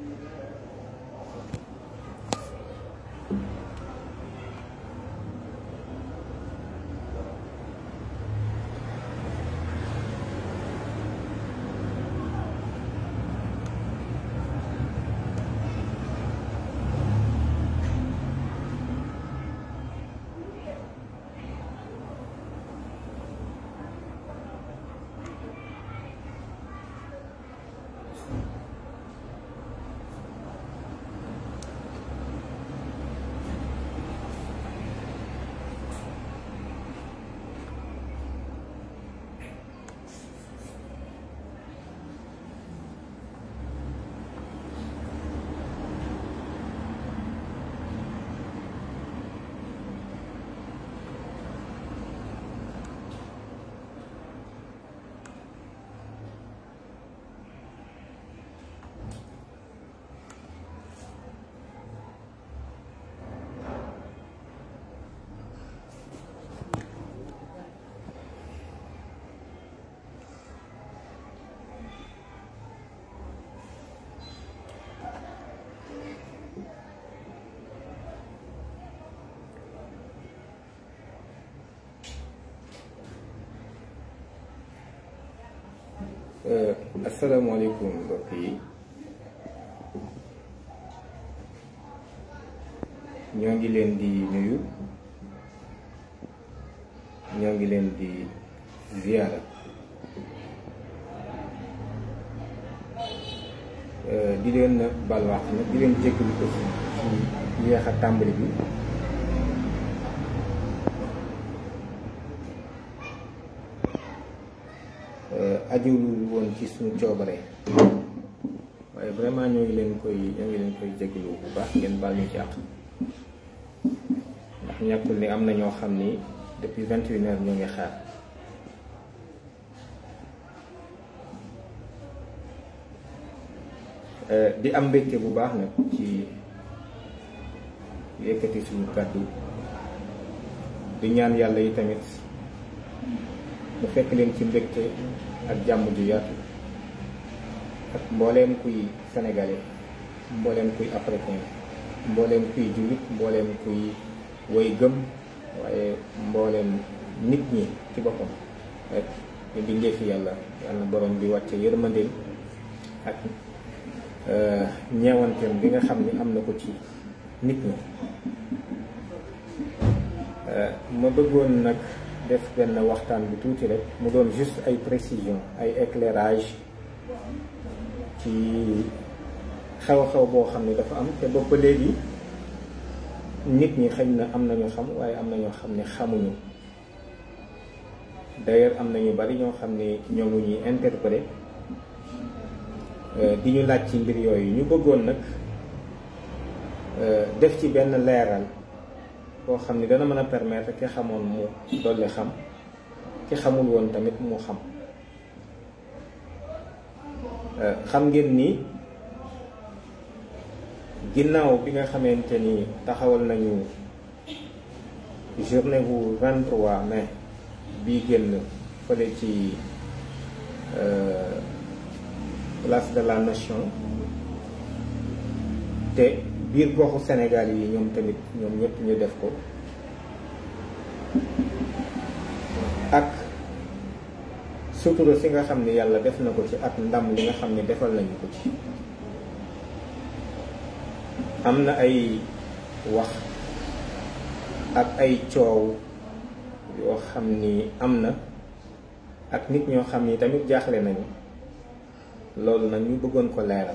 asalaamaaleykum mbokk yi ñoo ngi leen di nuyu ñoo ngi leen di ziyaara di leen balwaax nag di leen jégalu ko ci yéex a tàmbali bi ajuwul woon ci suñu coobare waaye vraiment ñoo ngi leen koy ñoo ngi leen koy jégalu bu baax ngeen baal ñu ci àq ndax ñàkkul ni am na ñoo xam ni depuis vingt et une heures ñoo ngi xaar di am mbégte bu baax nag ci yëkkati suñu kàddu di ñaan yàlla yi tamit mu fekk leen ci mbégte ak jàmm ju yaatu ak mbooleem kuy sénégalais mbooleem kuy africain mbooleem kuy jullit mbooleem kuy woy gëm waaye mbooleem nit ñi ci boppam rek ñu bindee fi yàlla yàlla borom bi wàcce yërmandeem ak ñeewanteem bi nga xam ni am na ko ci nit ñi ma bëggoon nag def benn waxtaan bi tuuti rek mu doon juste ay précision ay éclairage ci xew-xew boo xam ne dafa am te bopp ba léegi nit ñi xëy na am na ñoo xam waaye am na ñoo xam ne xamuñu d'ailleurs am na ñu bari ñoo xam ne ñoo ngi ñuy interpellé di ñu laaj ci mbir yooyu ñu bëggoon nag def ci benn leeral boo xam ni dana mën a permettre ki xamoon mu dolli xam ki xamul woon tamit mu xam xam ngeen ni ginnaaw bi nga xamante ni taxawal nañu journée bu 23 mai bii génn fële ci place de la nation te biir goxu Sénégal yi ñoom tamit ñoom ñëpp ñu def ko ak sutura si nga xam ne yàlla def na ko ci ak ndam li nga xam ne defal nañu ko ci am na ay wax ak ay coow yoo xam ni am na ak nit ñoo xam ni tamit jaaxle nañu loolu nag ñu bëggoon ko leeral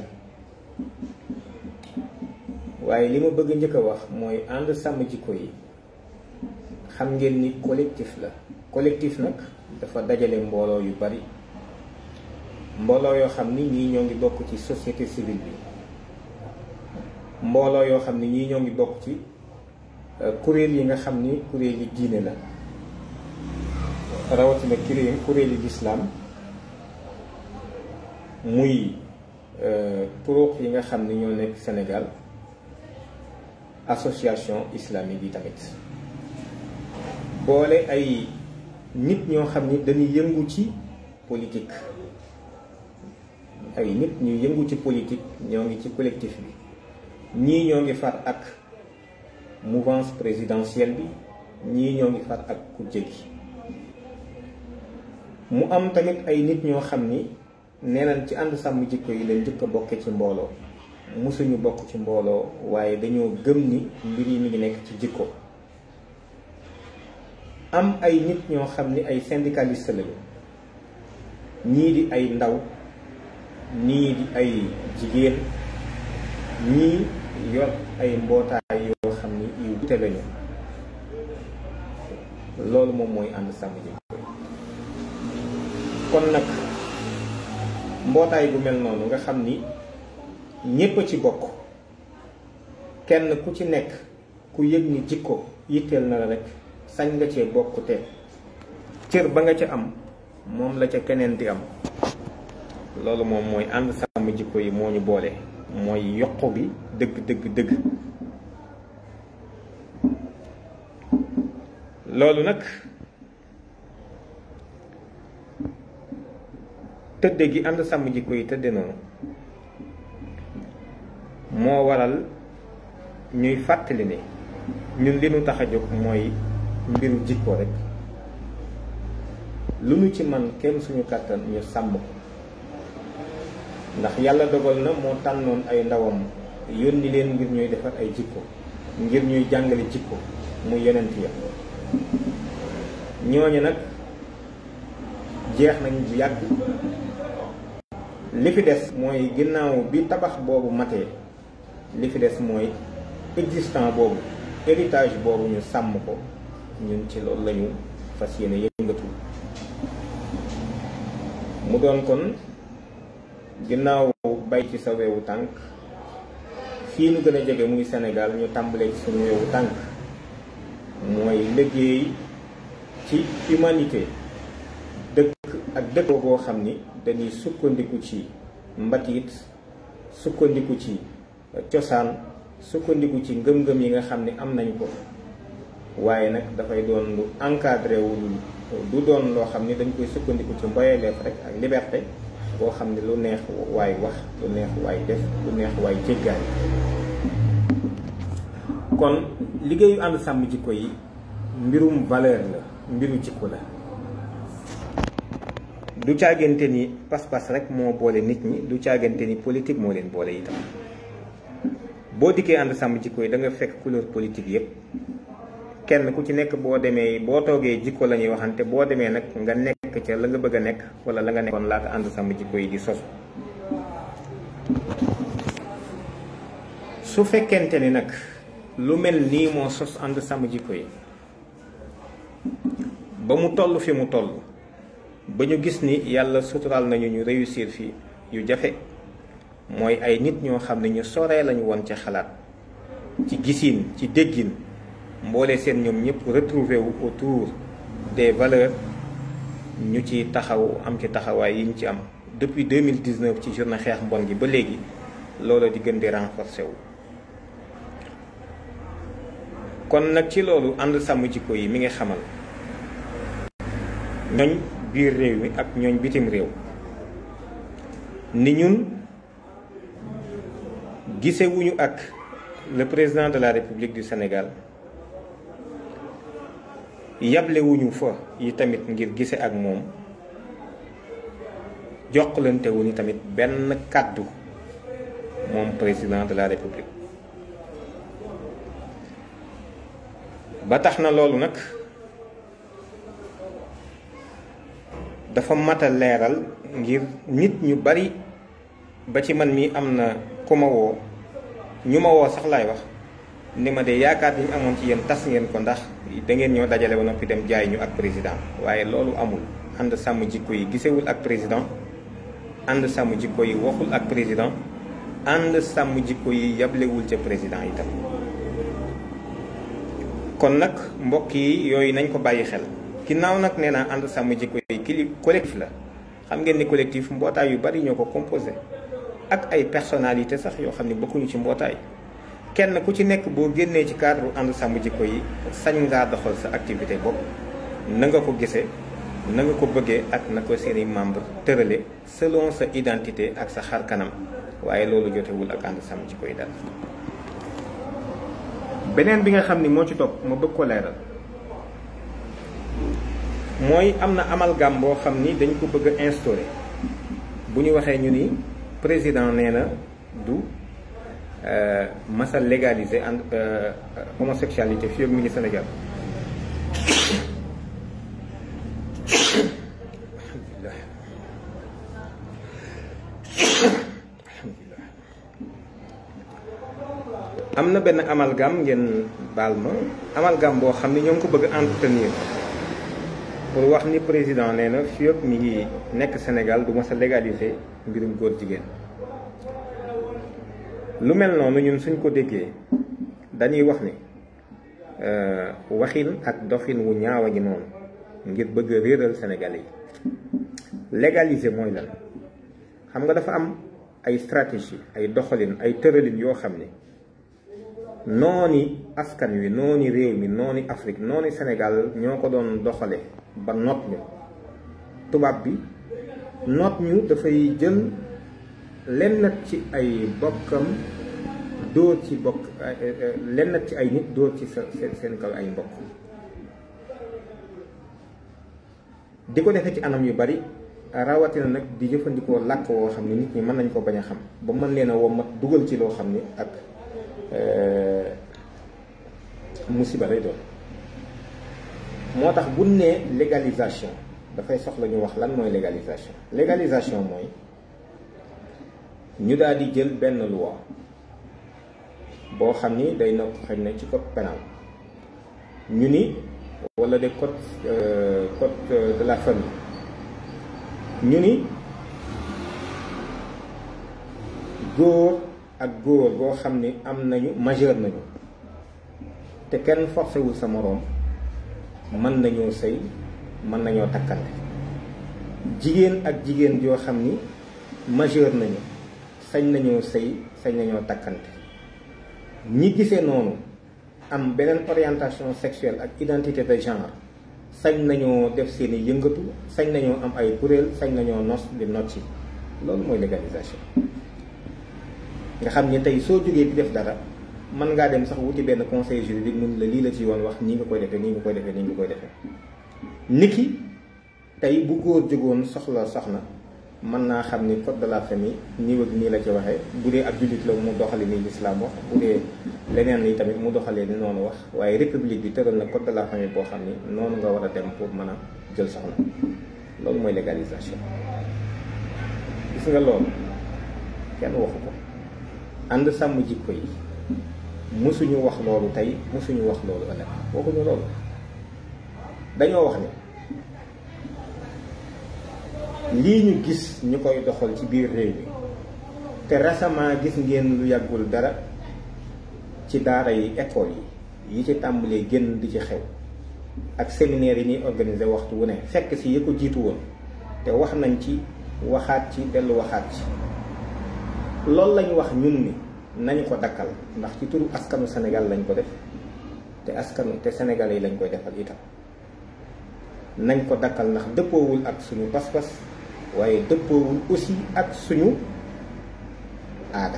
waaye li ma bëgg njëkk a wax mooy ànd sàmm jikko yi xam ngeen ni collectif la collectif nag dafa dajale mbooloo yu bari mbooloo yoo xam ni ñii ñoo ngi bokk ci société civile bi mbooloo yoo xam ni ñii ñoo ngi bokk ci kuréel yi nga xam ni kuréel yi diine la rawatina kuréel kuréel yi lislaam muy turuq yi nga xam ni ñoo nekk Sénégal association islamique yi tamit boole ay nit ñoo xam ni dañuy yëngu ci politique ay nit ñu yëngu ci politique ñoo ngi ci collectif bi ñii ñoo ngi far ak mouvance présidentielle bi ñii ñoo ngi far ak kujje gi mu am tamit ay nit ñoo xam ni nee nañ ci ànd sàmm jikko yi leen njëkk a bokke ci mbooloo musuñu bokk ci mbooloo waaye dañoo gëm ni mbir yi mi ngi nekk ci jikko am ay nit ñoo xam ni ay syndicaliste lañu ñii di ay ndaw ñii di ay jigéen ñii yor ay mbootaay yoo xam ni yu wute lañu loolu moom mooy ànd sàmm jikko kon nag mbootaay bu mel noonu nga xam ni ñépp a ci bokk kenn ku ci nekk ku yëg ni jikko yitteel na la rek sañ nga cee bokk te cër ba nga ca am moom la ca keneen di am loolu moom mooy ànd sàmm jikko yi moo ñu boole mooy yokku bi dëgg dëgg dëgg loolu nag tëdde gi ànd sàmm jikko yi tëdde noonu moo waral ñuy fàttali ne ñun li nu tax a jóg mooy mbiru jikko rek lu nu ci man kenn suñu kàttan ñu sàmm ko ndax yàlla dogal na moo tànnoon ay ndawam yónni leen ngir ñuy defar ay jikko ngir ñuy jàngale jikko mu yonent ya ñooñu nag jeex nañ bu yàgg li fi des mooy ginnaaw bi tabax boobu matee li fi des mooy existant boobu héritage boobu ñu sàmm ko ñun ci loolu lañu fas yéene yëngatu mu doon kon ginnaaw bay ci sa weewu tànk fii nu gën a jege muy Sénégal ñu tàmbalee ci suñu weewu tànk mooy liggéey ci humanité dëkk ak dëkk boo xam ni dañuy sukkandiku ci mbatiit sukkandiku ci cosaan sukkandiku ci ngëm-ngëm yi nga xam ni am nañ ko waaye nag dafay doon lu encadré wul du doon loo xam ni dañ koy sukkandiku ci mboyeleef rek ak liberté boo xam ni lu neex waay wax lu neex waay def lu neex waay jéggaani kon liggéeyu ànd sàmm jikko yi mbirum valeur la mbiru jikko la du caagante ni pas-pas rek moo boole nit ñi du caagante ni politique moo leen boole itam boo dikkee ànd sàmm jikko yi da nga fekk couleur politique yépp kenn ku ci nekk boo demee boo toogee jikko la ñuy waxante boo demee nag nga nekk ca la nga bëgg a nekk wala la nga nekkoon laata ànd sàmm jikko yi di sosu su fekkente ni nag lu mel nii moo sos ànd sàmm jikko yi ba mu toll fi mu toll ba ñu gis ni yàlla suturaal nañu ñu réussir fii yu jafe mooy ay nit ñoo xam ne ñu soree lañu woon ca xalaat ci gisin ci déggin mboole seen ñoom ñëpp retrouvé wu autour des valeurs ñu ci taxaw am ci taxawaay yi ñu ci am depuis 2019 ci journée xeex mbon gi ba léegi loola di gën di renforcé wu kon nag ci loolu ànd sàmm jikko yi mi ngi xamal ñooñ biir réew mi ak ñooñ bitim réew ni ñun gisewuñu ak le président de la République du Sénégal yablewuñu fa yi tamit ngir gise ak moom jokkalante wuñu tamit benn kàddu moom président de la République ba tax na loolu nag dafa mat a leeral ngir nit ñu bari ba ci man mi am na ku ma woo ñu ma woo sax laay wax ni ma de yaakaar yi ñu amoon ci yéen tas ngeen ko ndax da ngeen ñoo dajale ba noppi dem jaay ñu ak président waaye loolu amul ànd sàmm jikko yi gisewul ak président ànd sàmm jikko yi waxul ak président ànd sàmm jikko yi yablewul ca président itam kon nag mbokk yi yooyu nañ ko bàyyi xel ginnaaw nag nee naa ànd sàmm jikko yi kili collectif la xam ngeen ni collectif mbootaay yu bari ñoo ko composé ak ay personnalité sax yoo xam ne bokkuñu ci mbootaay kenn ku ci nekk boo génnee ci cadre ànd sàmm jikko yi sañ ngaa doxal sa activité bopp na nga ko gisee na nga ko bëggee ak na ko seeni membre tërale selon sa identité ak sa xar kanam waaye loolu jotewul ak ànd sàmm ci koy dal beneen bi nga xam ni moo ci topp ma bëgg ko leeral mooy am na amalgame boo xam ni dañ ko bëgg a instaurer bu ñu waxee ñu ni président nee na du masa légaliser en homosexualité fii ak mi ngi Sénégal alhamdulilah alhamdulilah am na benn amalgame ngeen baal ma amalgame boo xam ni ñoo ngi ko bëgg entretenir pour wax ni président nee na fii ak mi ngi nekk Sénégal du masa légaliser mbirum góor jigéen lu mel noonu ñun suñ ko déggee dañuy wax ni waxin ak doxin wu ñaaw a ngi noonu ngir bëgg a réeral Sénégalais yi légaliser mooy lan xam nga dafa am ay stratégie ay doxalin ay tëralin yoo xam ne nooni askan wi nooni réew mi nooni Afrique nooni Sénégal ñoo ko doon doxale ba noot ñu tubaab bi noot ñu dafay jël lenn ci ay bokkam dóor ci bokk lenn ci ay nit dóor ci sa seen kaw ay mbokk di ko defee ci anam yu bari rawatina nag di jëfandikoo làkk woo xam ne nit ñi mën nañ ko bañ a xam ba mën leen a wommat dugal ci loo xam ni ak musiba lay doon moo tax bu nee légalisation dafay soxla ñu wax lan mooy légalisation légalisation mooy ñu daal di jël benn loi boo xam ni day na xëy na ci code pénal ñu ni walla de code code de la famille ñu ni góor ak góor boo xam ni am nañu majeur nañu te kenn forcé wul sa moroom mën nañoo sëy mën nañoo takkante jigéen ak jigéen joo xam ni majeur nañu sañ nañoo sëy sañ nañoo takkante ñi gisee noonu am beneen orientation sexuelle ak identité de genre sañ nañoo def seeni yëngatu sañ nañoo am ay kuréel sañ nañoo nos di nocci loolu mooy légalisation nga xam ni tey soo jógee di def dara mën ngaa dem sax wuti benn conseil juridique mun la lii la ci yoon wax nii nga koy defee nii nga koy defee nii nga koy defee niki tey bu góor jógoon soxla soxna mën naa xam ni code de la famille nii ak nii la ci waxee bu dee ab jullit la mu doxale ni lislaam wax bu dee leneen li tamit mu doxalee ni noonu wax waaye république bi tëral na code de la famille boo xam ni noonu nga war a dem pour mën a jël soxna loolu mooy légalisation gis nga loolu kenn waxu ko ànd sàmm jikko yi musuñu wax loolu tey musuñu wax loolu ëllëg waxuñu loolu dañoo wax ni lii ñu gis ñu koy doxal ci biir réew mi te récemment gis ngeen lu yàggul dara ci daara yi école yi yi ci tàmbalee génn di ci xew ak séminaire yi ñuy organiser waxtu wu ne fekk si yi ko jiitu woon te wax nañ ci waxaat ci dellu waxaat ci loolu lañu wax ñun ni nañu ko dakkal ndax ci turu askanu Sénégal lañ ko def te askanu te Sénégalais yi lañ koy defal itam nañ ko dakkal ndax dëppoowul ak suñu pas-pas waaye dëppoowul aussi ak suñu aada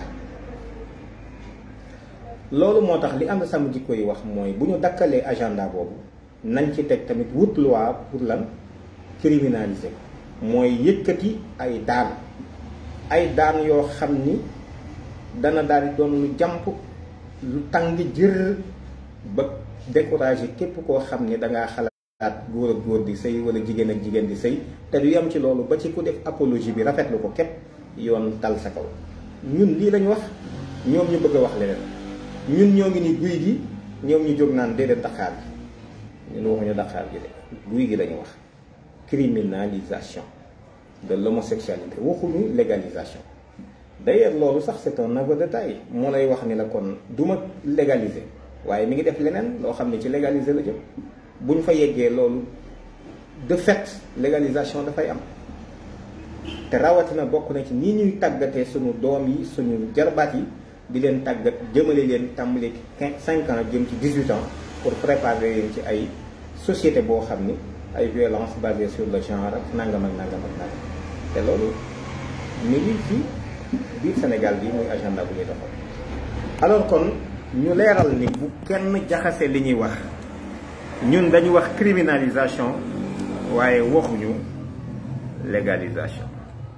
loolu moo tax li ànd sàmm jikko yi wax mooy bu ñu dakkalee agenda boobu nañ ci teg tamit wut loi pour lan criminaliser ko mooy yëkkati ay daan ay daan yoo xam ni dana daal di doon lu jàmp lu tàng jër ba décourager képp koo xam ni dangaa xalaat góor ak góor di sëy wala jigéen ak jigéen di sëy te du yem ci loolu ba ci ku def apologie bi rafetlu ko képp yoon dal sa kaw ñun lii lañu wax ñoom ñu bëgg a wax leneen ñun ñoo ngi ni guy gi ñoom ñu jóg naan déedéet daqaar gi ñun waxuñu daqaar gi de guy gi lañu wax criminalisation de l'homosexualité waxuñu légalisation d'ailleurs loolu sax c'est un aveu de taille moo lay wax ni la kon du ma légaliser waaye mi ngi def leneen loo xam ne ci légaliser la jëm bu ñu fa yeggee loolu de fait légalisation dafay am te rawatina bokk na ci nii ñuy tàggatee suñu doom yi suñu jarbaat yi di leen tàggat jëmale leen tàmbali quinze cinq ans jëm ci dix-huit ans pour préparer leen ci ay société boo xam ni ay violence basée sur le genre ak nangam ak nangam ak nangam te loolu mi ngi ci biir Sénégal bi muy agenda bu ñuy doxal alors kon ñu leeral ni bu kenn jaxase li ñuy wax ñun dañu wax criminalisation waaye waxuñu légalisation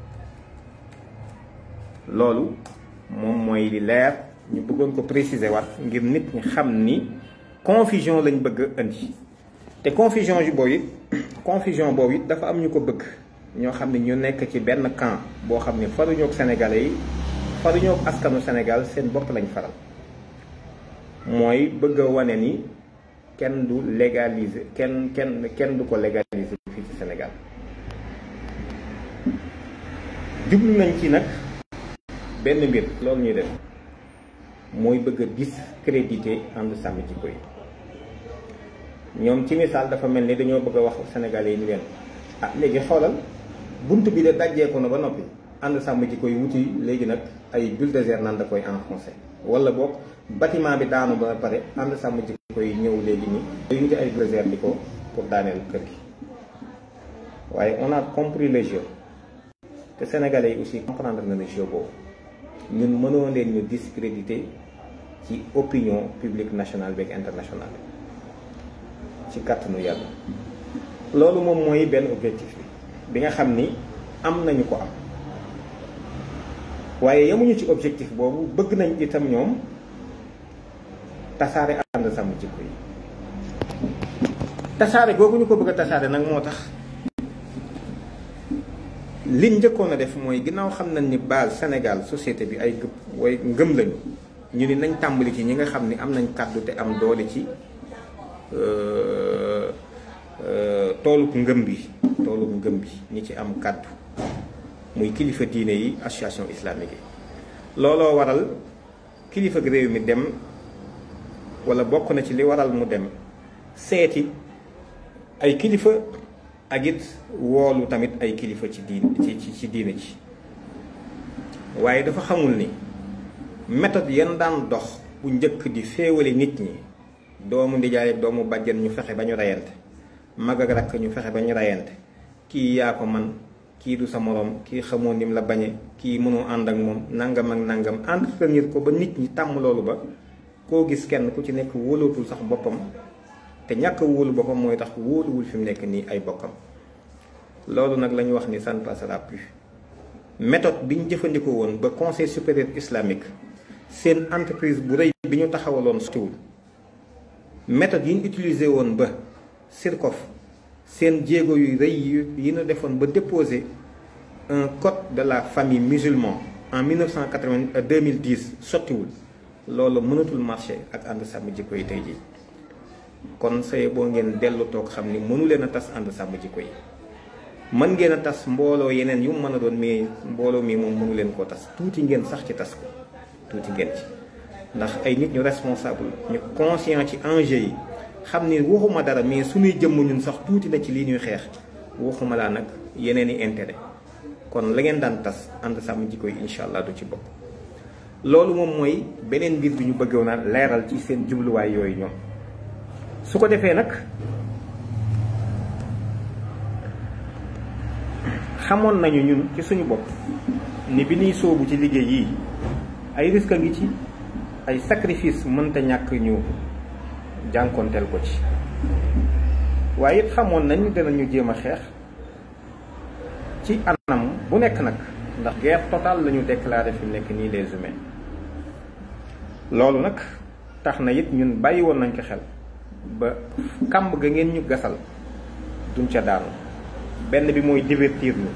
loolu moom mooy li leer ñu bëggoon ko préciser waat ngir nit ñi xam ni confusion lañ bëgg a indi te confusion yu boobu it confusion boobu it dafa am ñu ko bëgg ñoo xam ne ñu nekk ci benn camp boo xam ne faruñoo ak sénégalais yi faruñoo ak askanu Sénégal seen bopp lañ faral mooy bëgg a wane ni kenn du légaliser kenn kenn kenn du ko légaliser fii ci Sénégal jublu nañ ci nag benn mbir loolu ñuy def mooy bëgg a discréditer ànd sàmm jikko yi ñoom ci misaal dafa mel ni dañoo bëgg a wax sénégalais yi ni leen ah léegi xoolal bunt bi de dajjeeku na ba noppi ànd sàmm jikko yi wuti léegi nag ay bulldozer naan da koy enfoncé wala boog bâtiment bi daanu ba pare ànd sàmm jikko yi ñëw léegi nii day wuti ay bulldozer di ko pour daaneel kër gi waaye on a compris le jeu te sénégalais yi aussi comprendre na le jeu boobu ñun mënoo leen ñu discréditer ci opinion publique nationale beeg internationale ci kàttanu yàlla loolu moom mooy benn objectif bi bi nga xam ni am nañu ko am waaye yemuñu ci objectif boobu bëgg nañ itam ñoom tasaare ànd sàmm jikko yi tasaare googu ñu ko bëgg a tasaare nag moo tax liñ njëkkoon a def mooy ginnaaw xam nañ ni base Sénégal société bi ay gëp way ngëm lañu ñu ni nañ tàmbali ci ñi nga xam ni am nañ kàddu te am doole ci toolub ngëm bi toolub ngëm bi ñi ci am kàddu muy kilifa diine yi association islamique yi looloo waral kilifa gi réew mi dem wala bokk na ci li waral mu dem seeti ay kilifa ak it woolu tamit ay kilifa ci diin ci ci diine ci waaye dafa xamul ni méthode yan daan dox bu njëkk di féewale nit ñi doomu ndijaay ak doomu bàjjen ñu fexe ba ñu reyante mag ak rakk ñu fexe ba ñu reyante kii yaa ko man kii du sa moroom kii xamoo nim la bañe kii mënoo ànd ak moom nangam ak nangam entretenir ko ba nit ñi tàmm loolu ba koo gis kenn ku ci nekk wóolootul sax boppam te ñàkk a wóolu boppam mooy tax wóoluwul fi mu nekk nii ay bokkam loolu nag la ñu wax ni ça ne passera plus méthode bi ñu jëfandikoo woon ba conseil supérieur islamique seen entreprise bu rëy bi ñu taxawaloon sutiwul méthode yi ñu utilisé woon ba SIRCOF seen jéego yu rëy yi ñu defoon ba déposer un code de la famille musulman en 1980 2010 sottiwul loolu mënatul marché ak ànd sàmm jikko yi tey jii kon say boo ngeen dellu toog xam ni mënu leen a tas ànd sàmm jikko yi mën ngeen a tas mbooloo yeneen yu mën a doon mais mbooloo mi moom mënu leen koo tas tuuti ngeen sax ci tas ko tuuti ngeen ci ndax ay nit ñu responsable ñu conscient ci enjeu yi xam ni waxuma dara mais suñuy jëmm ñun sax tuuti na ci lii ñuy xeex waxuma laa nag yeneen i intérêt kon la ngeen daan tas ànd sàmm jikko yi incha allah du ci bokk loolu moom mooy beneen mbir bi ñu bëggoon a leeral ci seen jubluwaay yooyu ñoom su ko defee nag xamoon nañu ñun ci suñu bopp ni bi ñuy sóobu ci liggéey yii ay risque ngi ci ay sacrifice mënta ñàkk ñu jànkonteel ko ci waaye it xamoon nañ dinañu jéem a xeex ci anam bu nekk nag ndax guerre totale la ñu déclaré fi mu nekk nii les humains loolu nag tax na it ñun bàyyi woon nañ ko xel ba kàmb ga ngeen ñu gasal duñ ca daanu benn bi mooy divertir ñu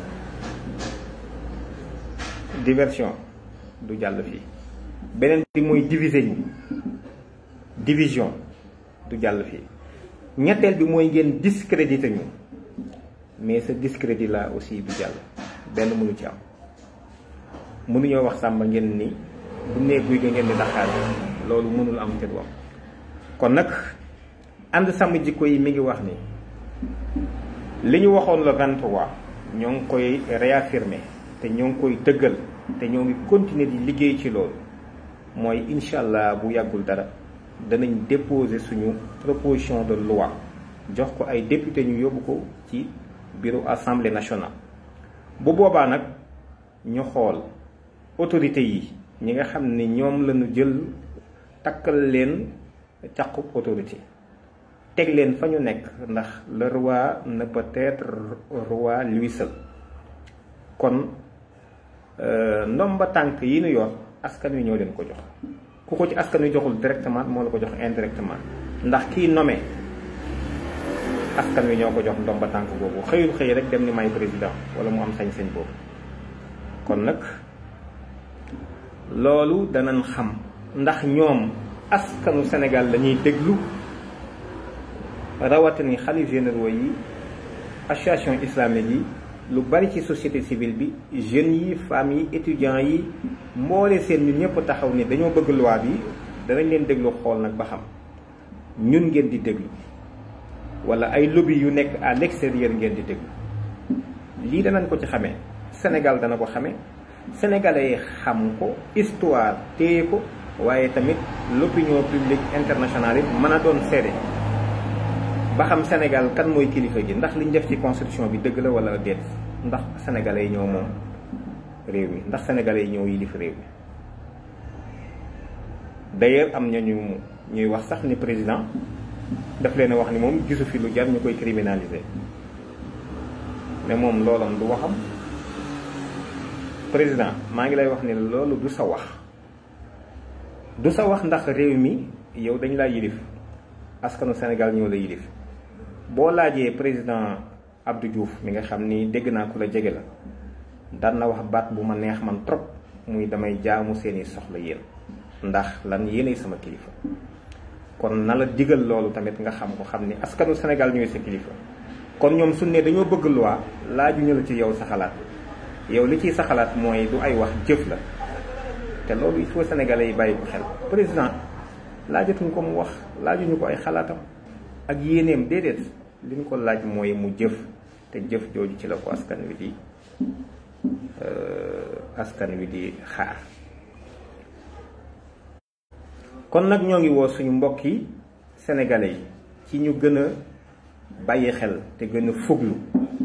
diversion du jàll fii beneen bi mooy diviser ñu division du jàll fii ñetteel bi mooy ngeen discréditer ñu mais ce discrédit là aussi du jàll benn mënu ci am mënuñoo wax sàmba ngeen ni bu nee guy ga ngeen di daxaar loolu mënul am te du am kon nag ànd sàmm jikko yi mi ngi wax ni li ñu waxoon le 23 ñoo ngi koy réaffirmer te ñoo ngi koy dëggal te ñoo ngi continuer di liggéey ci loolu mooy incha allah bu yàggul dara danañ déposer suñu proposition de loi jox ko ay député ñu yóbbu ko ci bureau assemblée nationale bu boobaa nag ñu xool autorité yi ñi nga xam ne ñoom lañu jël takkal leen caqub autorité teg leen fa ñu nekk ndax le roi ne peut être roi lui seul kon ndomba tànk yi nu yor askan wi ñoo leen ko jox ku ko ci askan wi joxul directement moo la ko jox indirectement ndax kii nommé askan wi ñoo ko jox ndomba tànk boobu xëyul xëy rek dem ni may président wala mu am sañ-sañ boobu kon nag loolu danañ xam ndax ñoom askanu Sénégal lañuy déglu rawatini xalif généraux yi association islamique yi lu bari ci société civile bi jeunes yi femmes yi étudiants yi mboole seen ñun ñëpp taxaw ni dañoo bëgg loi bi danañ leen déglu xool nag ba xam ñun ngeen di déglu wala ay lobby yu nekk à l'extérieur ngeen di déglu lii danañ ko ci xamee Sénégal dana ko xamee sénégalais yi xam ko histoire téye ko waaye tamit l'opinion publique internationale yi mën a doon seede ba xam Sénégal kan mooy kilifa gi ndax liñ def ci constitution bi dëgg la wala déet ndax sénégalais yi ñoo moom réew mi ndax sénégalais yi ñoo yilif réew mi d'ailleurs am nañu ñuy wax sax ni président daf leen a wax ni moom gisu fi lu jar ñu koy criminaliser mais moom loolam du waxam président maa ngi lay wax ni loolu du sa wax du sa wax ndax réew mi yow dañ laa yilif askanu Sénégal ñoo la yilif boo laajee président Abdou Diouf mi nga xam ni dégg naa ku la jege la daan na wax baat bu ma neex man trop muy damay jaamu seeni soxla yéen ndax lan yéenay sama kilifa kon na la digal loolu tamit nga xam ko xam ni askanu Sénégal ñooy sa kilifa kon ñoom su ne dañoo bëgg loi laajuñu la ci yow sa xalaat yow li ciy sa xalaat mooy du ay wax jëf la te loolu il faut sénégalais yi bàyyi ko xel président laajatuñ ko mu wax laajuñu ko ay xalaatam ak yéeneem déedéet li ñu ko laaj mooy mu jëf te jëf jooju ci la ko askan wi di askan wi di xaar kon nag ñoo ngi woo suñu mbokk yi sénégalais yi ci ñu gën a bàyyi xel te gën a fuglu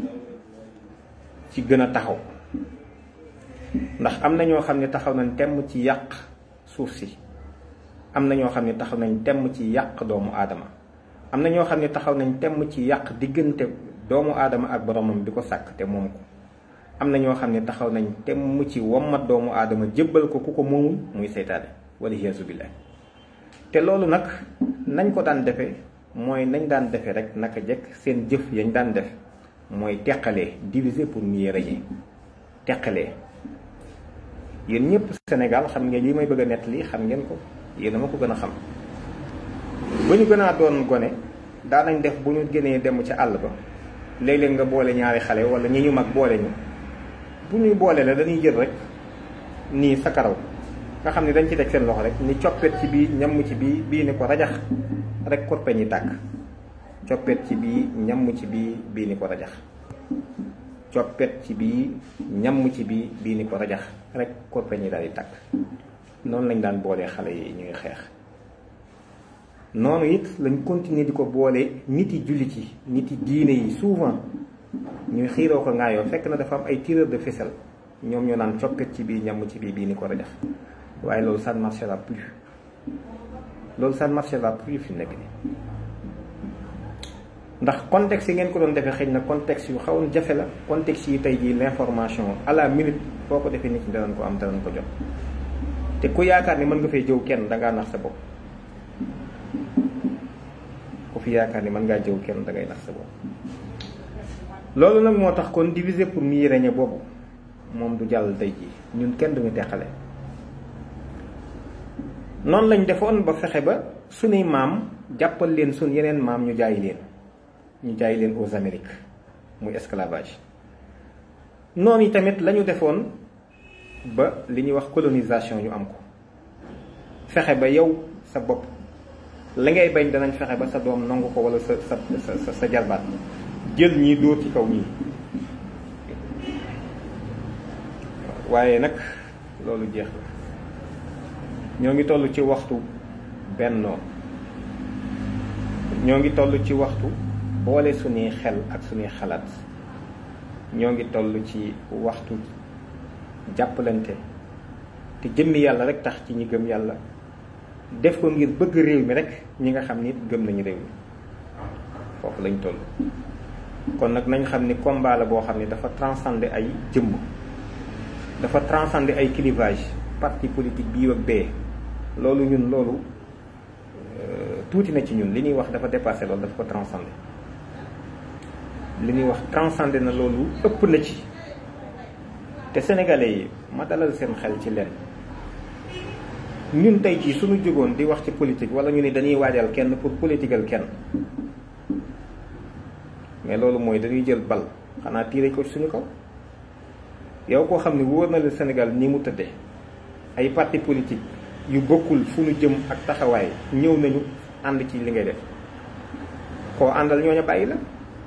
ci gën a taxaw ndax am na ñoo xam ne taxaw nañ temm ci yàq suuf si am na ñoo xam ne taxaw nañ temm ci yàq doomu aadama am na ñoo xam ne taxaw nañ temm ci yàq diggante doomu aadama ak boromam bi ko sàkk te moom ko am na ñoo xam ne taxaw nañ temm ci wommat doomu aadama jébbal ko ku ko moomul muy seytaane wala yaasu billaah te loolu nag nañ ko daan defee mooy nañ daan defee rek naka jekk seen jëf yañ daan def mooy teqalee diviser pour mieux régner teqalee yéen ñëpp Sénégal xam ngeen li may bëgg a nettali xam ngeen ko yéen a ma ko gën a xam ba ñu gën a doon gone daanañ def bu ñu gënee dem ci àll ba léeg-léeg nga boole ñaari xale wala ñi ñu mag boole ñu bu ñuy boole la dañuy jël rek nii sa karaw nga xam ne dañ ci teg seen loxo rek ni coppet ci bii ñamm ci bii bii ni ko rajax rek korpe ñi tàkk coppet ci bii ñamm ci bii bii ni ko rajax coppet ci bii ñamm ci bii bii ni ko rajax rek korpe ñi daal di tàkk noonu lañ daan boolee xale yi ñuy xeex noonu it lañ continuer di ko boole nit yi jullit yi nit yi diine yi souvent ñuy xiiroo ko ngaayoo fekk na dafa am ay tireur de ficelle ñoom ñoo naan coppet ci bii ñamm ci bii bii ni ko rajax waaye loolu ça ne marchera plus loolu ça ne marchera plus fi nekk nii ndax contexte yi ngeen ko doon defee xëy na contexte yu xawoon jafe la contexte yi tey jii l'information à la minute foo ko defee nit ñi danañ ko am danañ ko jot te ku yaakaar ni mën nga fay jëw kenn dangaa nax sa bopp ku fi yaakaar ni mën ngaa jëw kenn dangay nax sa bopp loolu nag moo tax kon diviser pour mieux régner boobu moom du jàll tey jii ñun kenn duñu teqale noonu lañ defoon ba fexe ba sunuy maam jàppal leen sun yeneen maam ñu jaay leen ñu jaay leen aux Amériques muy esclavage noonu yi tamit la ñu defoon ba li ñuy wax colonisation ñu am ko fexe ba yow sa bopp la ngay bañ danañ fexe ba sa doom nangu ko wala sa sa sa sa jarbaat jël ñii dóor ci kaw ñii waaye nag loolu jeex la ñoo ngi toll ci waxtu bennoo ñoo ngi toll ci waxtu boole suñuy xel ak suñuy xalaat ñoo ngi toll ci waxtu jàppalante te jëmmi yàlla rek tax ci ñi gëm yàlla def ko ngir bëgg réew mi rek ñi nga xam ni gëm nañu réew mi foofu lañ toll kon nag nañ xam ni combat la boo xam ne dafa transcender ay jëmm dafa transcender ay clivage parti politique bii ak bee loolu ñun loolu tuuti na ci ñun li ñuy wax dafa dépassé loolu dafa ko transcender li ñuy wax transcender na loolu ëpp na ci te sénégalais yi ma dalal seen xel ci leen ñun tey jii suñu jógoon di wax ci politique wala ñu ni dañuy waajal kenn pour politiqual kenn mais loolu mooy dañuy jël bal xanaa tiire ko suñu kaw yow koo xam ne wóor na la Sénégal ni mu tëddee ay parti politique yu bokkul fu ñu jëm ak taxawaay ñëw nañu ànd ci li ngay def koo àndal ñooña bàyyi la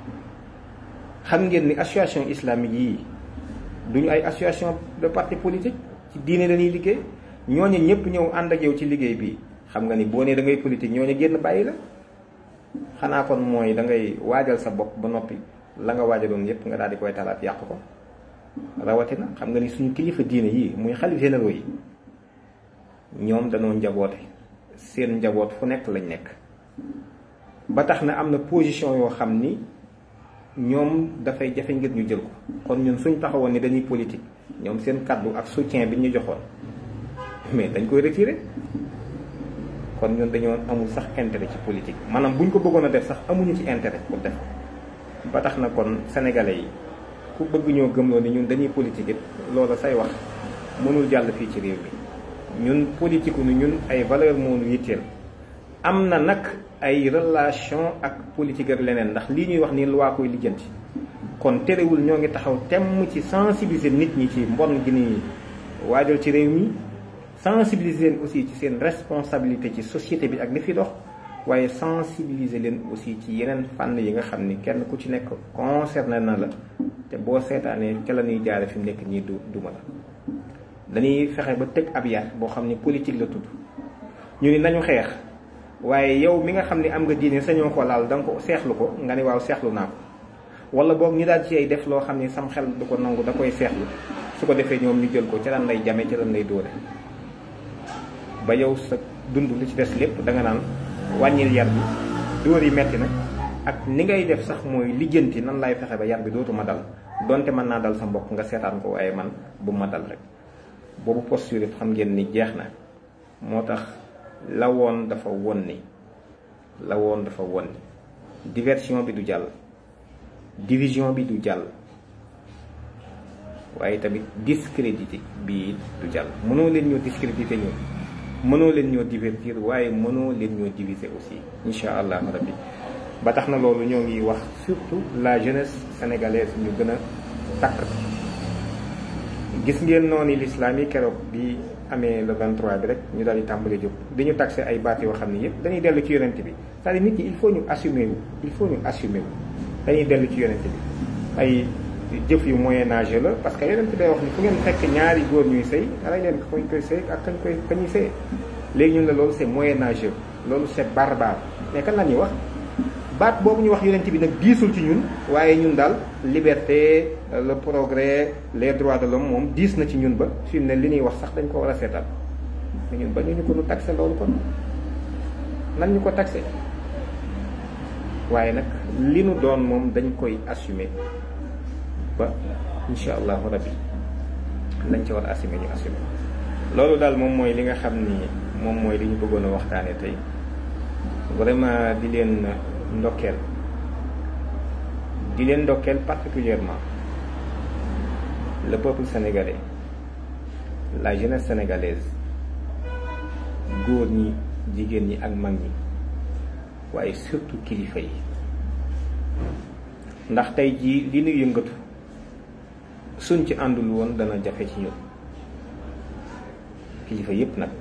xam ngeen ni association islamique yii duñu ay association de parti politique ci diine dañuy liggéey ñooñu ñëpp ñëw ànd ak yow ci liggéey bi xam nga ni boo nee da ngay politique ñooñu génn bàyyi la xanaa kon mooy da ngay waajal sa bopp ba noppi la nga waajaloon yépp nga daal di koy talaat yàq ko rawatina xam nga ni suñu kilifa diine yii muy xalif généraux yi ñoom danoo njaboote seen njaboot fu nekk lañ nekk ba tax na am na position yoo xam ni ñoom dafay jafe ngir ñu jël ko kon ñun suñ taxawoon ni dañuy politique ñoom seen kaddu ak soutien bi ñu joxoon mais dañ koy retirer kon ñun dañoo amul sax intérêt ci politique maanaam buñ ko bëggoon a def sax amuñu ci intérêt pour def ko ba tax na kon sénégalais yi ku bëgg ñoo gëmloo ni ñun dañuy politique it loola say wax mënul jàll fii ci réew mi ñun politique ni ñun ay valeur moo nu yitteel am na nag ay relation ak politique ak leneen ndax lii ñuy wax ni loi koy lijjanti kon terewul ñoo ngi taxaw temm ci sensibiliser nit ñi ci mbon gi ni waajal ci réew mi sensibiliser leen aussi ci seen responsabilité ci société bi ak li fi dox waaye sensibiliser leen aussi ci yeneen fànn yi nga xam ni kenn ku ci nekk concerné na la te boo seetaanee ca la ñuy jaare fi mu nekk ñii du duma la dañuy fexe ba tëj ab yar boo xam ni politique la tudd ñu ni nañu xeex waaye yow mi nga xam ni am nga diine sañoo ko laal da nga ko seexlu ko nga ni waaw seexlu naa ko wala boog ñu daal ci ay def loo xam ni sam xel du ko nangu da koy seexlu su ko defee ñoom ñu jël ko ca lan lay jame ca lan lay dóore ba yow sa dund li ci des lépp da nga naan wàññil yar bi dóor yi metti na ak ni ngay def sax mooy lijjanti nan lay fexe ba yar bi dootuma dal donte mën naa dal sa mbokk nga seetaan ko waaye man bu ma dal rek boobu posture xam ngeen ni jeex na moo tax la woon dafa won ni la woon dafa won ni diversion bi du jàll division bi du jàll waaye tamit discrédité bii du jàll mënoo leen ñoo discrédité ñoo mënoo leen ñoo divertir waaye mënoo leen ñoo diviser aussi insha allah rabbi ba tax na loolu ñoo ngi wax surtout la jeunesse sénégalaise ñu gën a takk gis ngeen noonu l'islam yi keroog bi amee le 23 bi rek ñu daal di tàmbali jóg di ñu taxé ay baat yoo xam ne yëpp dañuy dellu ci yonent bi c'est-à-dire nit ñi il faut ñu assumer wu il faut ñu assumer wu dañuy dellu ci yonent bi ay jëf yu moyen âge la parce que yonent day wax ni fu ngeen fekk ñaari góor ñuy sëy rey leen ko ñu koy sëy ak kañ koy kañuy sëy léegi ñun la loolu c'est moyen âge loolu c'est barbare mais kan la ñuy wax baat boobu ñu wax yonent bi nag diisul ci ñun waaye ñun daal liberté le progrès les droits de l'homme moom diis na ci ñun ba fi mu ne li ñuy wax sax dañ ko war a seetal mais ñun ba ñu ñu ko nu taxé loolu kon nan ñu ko taxé waaye nag li nu doon moom dañ koy assumer ba insha allahu rabbi lañ ci war a assumer ñu assumer loolu daal moom mooy li nga xam ni moom mooy li ñu bëggoon a waxtaane tey vraiment di leen ndokkeel di leen ndokkeel particulièrement le peuple sénégalais la jeunesse sénégalaise góor ñi jigéen ñi ak mag ñi waaye surtout kilifa yi ndax tey jii li nu yëngatu suñ ci àndul woon dana jafe ci ñun kilifa yépp nag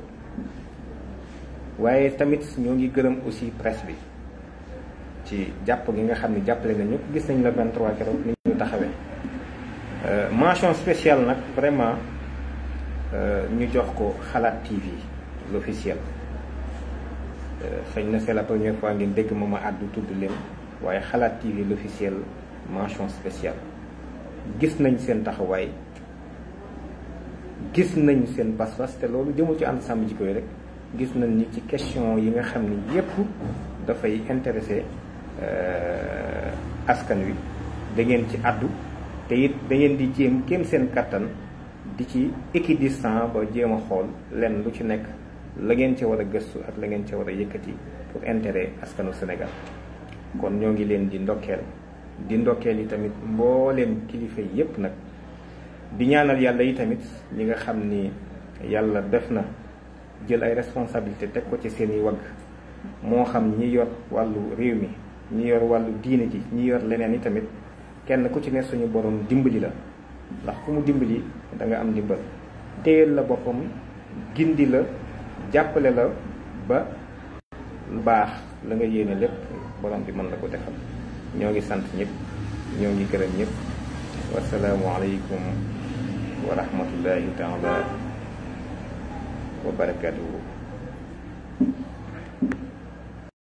waaye tamit ñoo ngi gërëm aussi presse bi ci jàpp gi nga xam ne jàppale nañu gis nañ la 23 keroog ni ñu taxawee mention spéciale nag vraiment ñu jox ko xalaat TV l'officiel xëy na c'est la première fois ngeen dégg ma ma àddu tudd leen waaye xalaat TV l'officiel mention spéciale gis nañ seen taxawaay gis nañ seen pas-pas te loolu jëmul ci ànd sàmm jikko yi rek gis nañ ni ci question yi nga xam ni yépp dafay intéressé askan wi da ngeen ci àddu te it da ngeen di jéem kéem seen kattan di ci équidistant ba jéem a xool lenn lu ci nekk la ngeen ci war a gëstu ak la ngeen ci war a yëkkati pour intérêt askanu Sénégal kon ñoo ngi leen di ndokkeel di ndokkeel yi tamit mbooleem kilifa yi yépp nag di ñaanal yàlla yi tamit ñi nga xam ni yàlla def na jël ay responsabilité teg ko ci seeni wagg moo xam ñi yor wàllu réew mi ñi yor wàllu diine ji ñi yor leneen yi tamit kenn ku ci ne suñu borom dimbali la ndax ku mu dimbali da nga am dimbal téyel la boppam gindi la jàppale la ba lu baax la nga yéene lépp borom bi mën la ko defal ñoo ngi sant ñëpp ñoo ngi gërëm ñëpp wasalaamu aleykum wa rahmatullahi taala wa barakatuhu